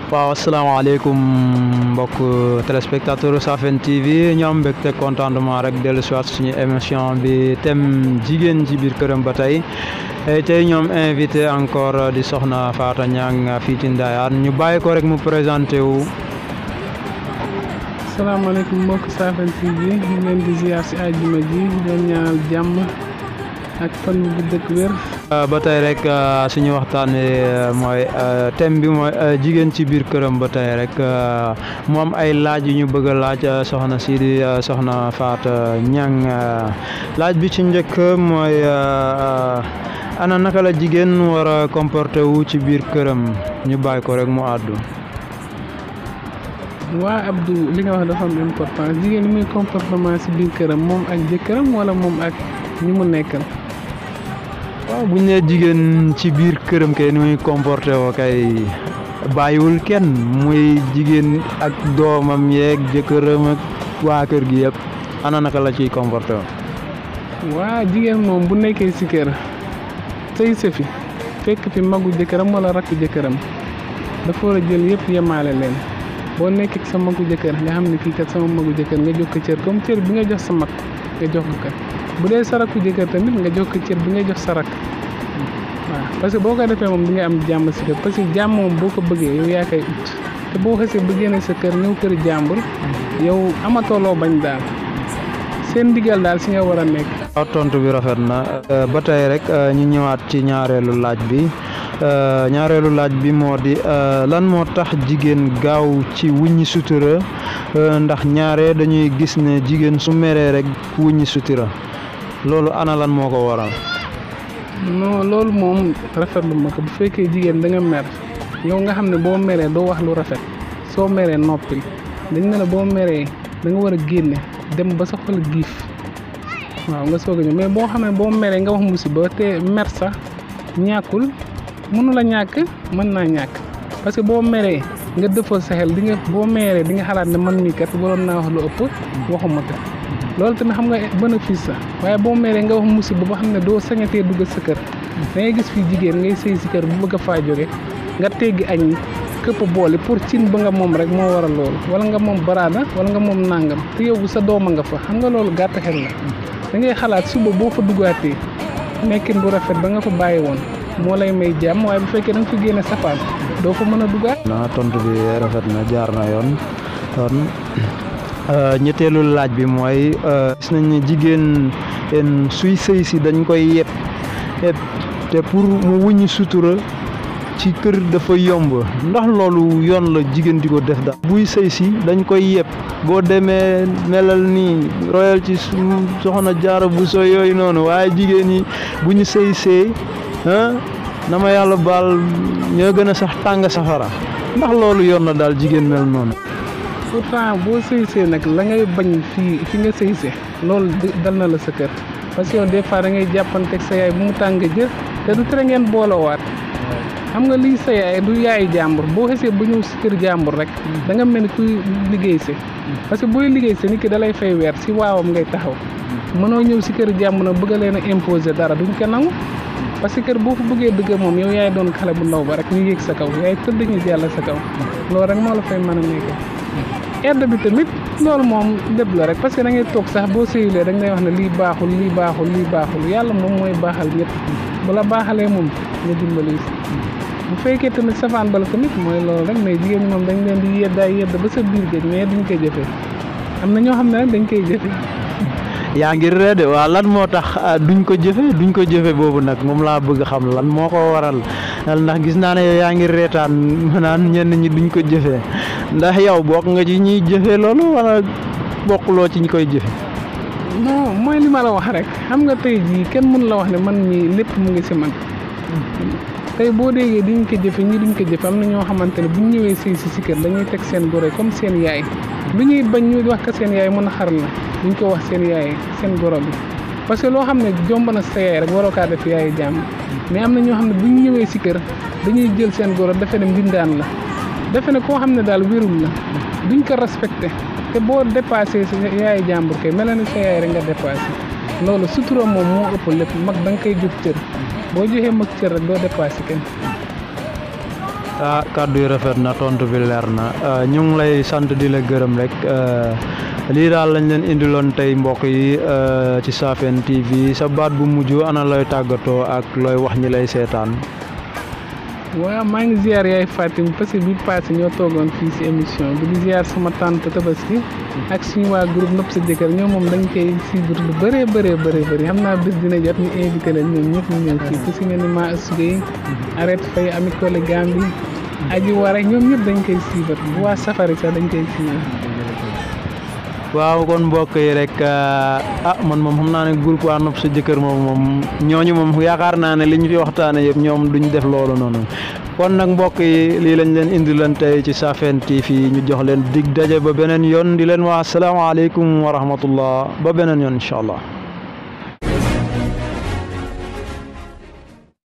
waaw asalaamaaleykum mbokk téléspectateur Safin TV ñu am mbégte contentement rek dellu si waat suñu émission bi thème jigéen ci biir këram ba tey tey ñoom invité encore di soxna Faata Niang fii ci Ndayane ñu bàyyi ko rek mu présenté wu. salaamaaleykum mbokk Safin TV ñu leen di ziar si àjjuma ji di leen ñaanal jàmm ak fan bu gudd ak wér. ba tey rek suñu waxtaan mooy thème bi mooy jigéen ci biir këram ba tey rek mu am ay laaj yu ñu bëgg a laaj soxna si di soxna Faata Niang laaj bi ci njëkk mooy ana naka la jigéen war a comporté wu ci biir këram ñu bàyyi ko rek mu àddu. waa Abdou li nga wax dafa am importance jigéen ñi muy comportement si biir këram moom ak jëkkëram wala moom ak ñi mu nekkal. waaw bu ñu nee jigéen ci biir këram kay ni muy comporté woo kay bàyyiwul kenn muy jigéen ak doomam yeeg jëkkëram ak waa kër gi yëpp ana naka la ciy comporté woo. waa jigéen moom bu nekkee si kër sëy sa fi fekk fi magu jëkkëram wala rakku jëkkëram dafa war a jël yëpp yemaale leen boo nekkee sa magu jëkkër nga xam ne kii kat sama magu jëkkër nga jox ko cër comme cër bi nga jox sa mag nga jox ko kat bu dee sa rakku jëkkër tamit nga jox ko cër bi nga jox sa rakk waaw parce que boo ko defee moom di nga am jàmm si kër parce que jàmm moom boo ko bëggee yow yaa koy ut te boo xasee ba génne sa kër ñëw kër jàmbur yow amatoo loo bañ daal seen ndigal daal si nga war a nekk. waaw tontu bi rafet na ba tey rek ñu ñëwaat ci ñaareelu laaj bi ñaareelu laaj bi moo di lan moo tax jigéen gaaw ci wuññi sutura ndax ñaare dañuy gis ne jigéen su meree rek wuññi sutura loolu ana lan moo ko waral. non loolu moom rafetlu ma ko bu fekkee jigéen da nga mer yow nga xam ne boo meree doo wax lu rafet soo meree noppil dañ ne la boo meree da nga war a génne dem ba sa xol giif waaw nga soog a ñëw mais boo xam ne boo meree nga wax musiba te mer sax ñàkkul mënu la ñàkk mën naa ñàkk parce que boo meree nga defal sa xel di nga boo meree di nga xalaat ne man mii kat waroon naa wax lu ëpp waxuma ko loolu tamit xam nga bénéfice sa waaye boo meree nga wax musiba ba xam ne doo sañatee dugg sa kër da ngay gis fii jigéen ngay sëy si kër bu bëgg a faa jóge nga teggi añ këpp boole pour cin ba nga moom rek moo waral loolu wala nga moom baraada wala nga moom nàngam te yow sa dooma nga fa xam nga loolu gàtt xel la da ngay xalaat suba boo fa duggaatee nekkin bu rafet ba nga fa bàyyi woon moo lay may jàmm waaye bu fekkee da nga fa génne safaan doo fa mën a duggaat. na tontu bi rafet na jaar na yoon kon ñetteelu laaj bi mooy gis nañ ne jigéen suy sëy si dañ koy yeb te pour mu wuññi sutura ci kër dafa yomb ndax loolu yoon la jigéen di ko def daal buy sëy si dañ koy yeb boo demee melal nii royal ci soxna jaara bu so yooyu noonu waaye jigéen ñi bu ñu sëy see na ma yàlla baal ñoo gën a sax tàng safara ndax loolu yoon na daal jigéen mel noonu pourtant boo sëy see nag la ngay bañ fii fi nga sëy see loolu dal na la sa kër parce que yow des fois da ngay jàppanteeg sa yaay bu mu tàng jër te du tere ngeen boolowaat xam nga lii sa yaay du yaayi jàmbur boo xesee ba ñëw si kër jàmbur rek da nga mel ni kuy liggéey si parce que booy liggéey si nit ki da lay fay weer si waawam ngay taxaw mënoo ñëw si kër jàmbur nag bëgg leen a imposer dara duñ ko nangu parce que kër boo fa bëggee dëgg moom yow yaay doon xale bu ndaw ba rek ñu yéeg sa kaw yaay tëdd ñu jàll sa kaw loolu rek moo la fay mën a nekkee edd bi tamit loolu moom lépp la rek parce que da ngay toog sax boo sëyulee dañ lay wax ne lii baaxul lii baaxul lii baaxul yàlla moom mooy baaxal ñëpp bu la baaxalee moom nga dimbali si bu fekkee tamit safaan bala tamit mooy loolu rek mais jigéen ñi moom dañ leen di yeddaay yedd ba sa biir géej mais duñ koy jëfee am na ñoo xam ne rek dañ koy jëfee yaa ngi reede waa lan moo tax duñ ko jëfe duñ ko jëfe boobu nag moom laa bëgg xam lan moo ko waral ndax gis naa ne yow yaa ngi reetaan naan ñenn ñi duñ ko jëfe ndax yow bokk nga ci ñuy jëfe loolu wala bokkuloo ci ñi koy jëfe non mooy li ma la wax rek xam nga tey jii kenn mën la wax ne man mii lépp mu ngi si man tey boo déggee diñ ko jëfe ñi duñ ko jëfe am na ñoo xamante ne bu ñu ñëwee sëy si si kër dañuy teg seen gore comme seen yaay lu ñuy bañ ñu wax ko seen yaay mën a xar la duñ ko wax seen yaay seen goro bi parce que loo xam ne jomb na sa yaay rek waroo kaa def yaay jàmm mais am na ñoo xam ne bu ñu ñëwee si kër dañuy jël seen goro defe ne mbindaan la defe ne koo xam ne daal wérul la duñ ko respecté te boo dépassé sa yaay jàmbur kay mel na ni sa yaay rek nga dépassé loolu sutura moom moo ëpp lépp mag da nga koy jox cër boo joxee mag cër rek doo dépassé kenn. ah kàddu yi rafet na tontu bi leer na ñu ngi lay sant di la gërëm rek lii daal lañ leen indiloon tey mbokk yi ci Safeen TV sa baat bu mujj ana looy tàggatoo ak looy wax ñi lay seetaan. waaw maa ngi ziar yaay Fatim parce que bi passé ñoo toogoon fii si émission bi di ziar sama tante Tabaski ak suñu waa groupe Nopp sa jëkkër ñoom moom dañ koy suivre lu bëree bëree bëri bëri xam naa bés dina jot ñu invité leen ñoom ñëpp ñu ñëw fii ku si mel ni maa asugay arrête fay ami collègue Gambi aji war rek ñoom ñëpp dañ koy suivre bu waa safari sax dañ koy suivre waaw kon mbokk yi rek ah man moom xam naa ne groupe waa nopp sa jëkkër moom moom ñooñu moom yaakaar naa ne li ñu fi waxtaane yëpp ñoom duñ def loolu noonu kon nag mbokk yi lii lañ leen indi leen tey ci Safeen TV ñu jox leen dig daje ba beneen yoon di leen wax asalaamaaleykum wa rahmatullah ba beneen yoon incha allah